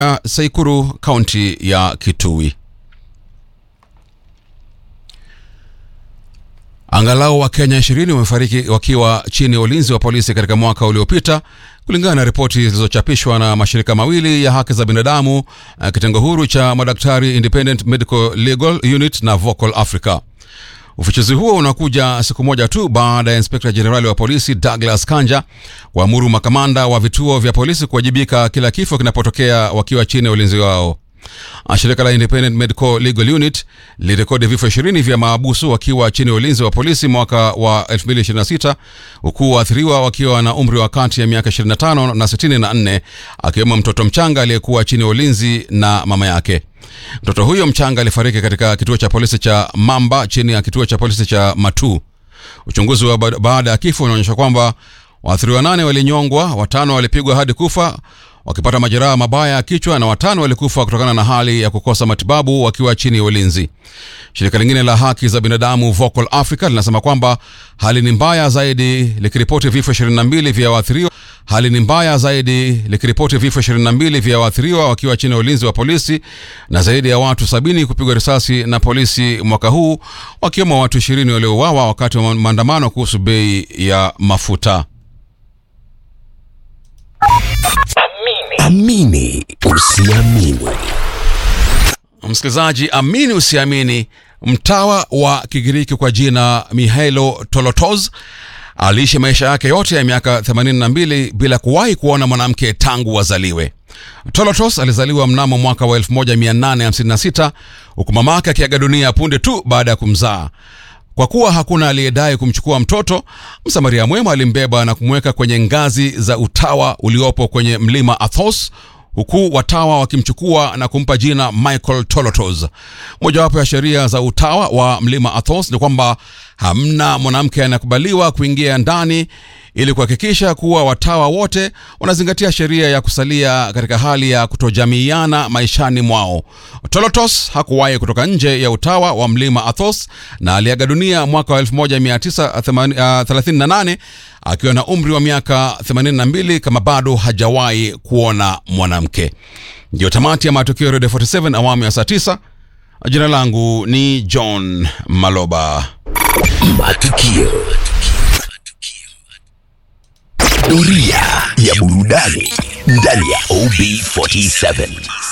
uh, Saikuru, kaunti ya Kitui. Angalau Wakenya ishirini wamefariki wakiwa chini ya ulinzi wa polisi katika mwaka uliopita kulingana na ripoti zilizochapishwa na mashirika mawili ya haki za binadamu, kitengo huru cha madaktari Independent Medical Legal Unit na Vocal Africa. Ufichuzi huo unakuja siku moja tu baada ya inspekta jenerali wa polisi Douglas Kanja kuamuru makamanda wa vituo vya polisi kuwajibika kila kifo kinapotokea wakiwa chini ya ulinzi wao. Shirika la Independent Medical Legal Unit lilirekodi vifo 20 vya maabusu wakiwa chini ya ulinzi wa polisi mwaka wa 2026 huku waathiriwa wakiwa na umri wa kati ya miaka 25 na 64 akiwemo mtoto mchanga aliyekuwa chini ya ulinzi na mama yake. Mtoto huyo mchanga alifariki katika kituo cha polisi cha Mamba chini ya kituo cha polisi cha Matu. Uchunguzi wa baada ya kifo unaonyesha kwamba waathiriwa nane walinyongwa, watano walipigwa hadi kufa wakipata majeraha mabaya ya kichwa na watano walikufa kutokana na hali ya kukosa matibabu wakiwa chini ya ulinzi. Shirika lingine la haki za binadamu Vocal Africa linasema kwamba hali ni mbaya zaidi likiripoti vifo 22 vya waathiriwa hali ni mbaya zaidi likiripoti vifo 22 vya waathiriwa wakiwa chini ya ulinzi wa polisi na zaidi ya watu sabini kupigwa risasi na polisi mwaka huu wakiwemo watu 20 waliouawa wakati wa maandamano kuhusu bei ya mafuta. Amini usiamini. Msikilizaji, amini usiamini, mtawa wa Kigiriki kwa jina Mihailo Tolotos aliishi maisha yake yote ya miaka 82 bila kuwahi kuona mwanamke tangu wazaliwe. Tolotos alizaliwa mnamo mwaka wa 1856 huku mama yake akiaga dunia punde tu baada ya kumzaa. Kwa kuwa hakuna aliyedai kumchukua mtoto, msamaria mwema alimbeba na kumweka kwenye ngazi za utawa uliopo kwenye mlima Athos, huku watawa wakimchukua na kumpa jina Michael Tolotos. Mojawapo ya sheria za utawa wa mlima Athos ni kwamba hamna mwanamke anayekubaliwa kuingia ndani ili kuhakikisha kuwa watawa wote wanazingatia sheria ya kusalia katika hali ya kutojamiiana maishani mwao. Tolotos hakuwahi kutoka nje ya utawa wa mlima Athos na aliaga dunia mwaka wa 1938 akiwa na umri wa miaka 82 kama bado hajawahi kuona mwanamke. Ndiyo tamati ya matukio ya Radio 47 awamu ya saa 9. Jina langu ni John Maloba. Matukio. Doria ya burudani ndani ya OB47.